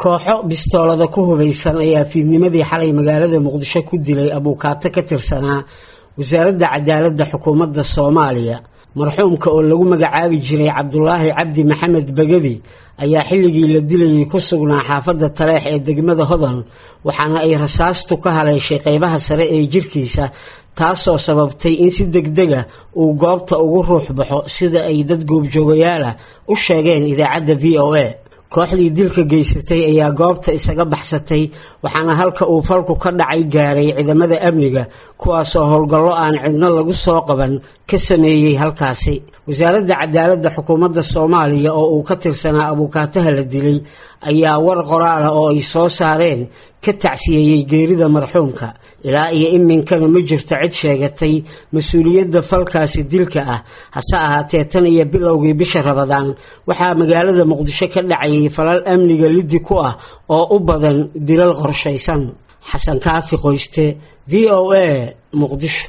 kooxo bistoolada ku hubaysan ayaa fiidnimadii xalay magaalada muqdisho ku dilay abuukaato ka tirsanaa wasaaradda cadaaladda xukuumadda soomaaliya marxuumka oo lagu magacaabi jiray cabdulaahi cabdi maxamed begedi ayaa xilligii la dilayay ku sugnaa xaafadda taleex ee degmada hodan waxaana ay rasaastu ka haleeshay qeybaha sare ee jirkiisa taasoo sababtay in si degdega uu goobta ugu ruux baxo sida ay dad goobjoogayaala u sheegeen idaacadda v o a kooxdii dilka geysatay ayaa goobta isaga baxsatay waxaana halka uu falku ka dhacay gaaray ciidamada amniga kuwaasoo howlgallo aan cidno lagu soo qaban ka sameeyey halkaasi wasaaradda cadaaladda xukuumadda soomaaliya oo uu ka tirsanaa abuukaataha la dilay ayaa war qoraala oo ay soo saareen ka tacsiyeeyey geerida marxuumka ilaa iyo iminkana ma jirto cid sheegatay mas-uuliyadda falkaasi dilka ah hase ahaatee tan iyo bilowgii bisha rabadaan waxaa magaalada muqdisho ka dhacayay falal amniga liddi ku ah oo u badan dilal qorshaysan xasan kaafi qoyste v o a muqdisho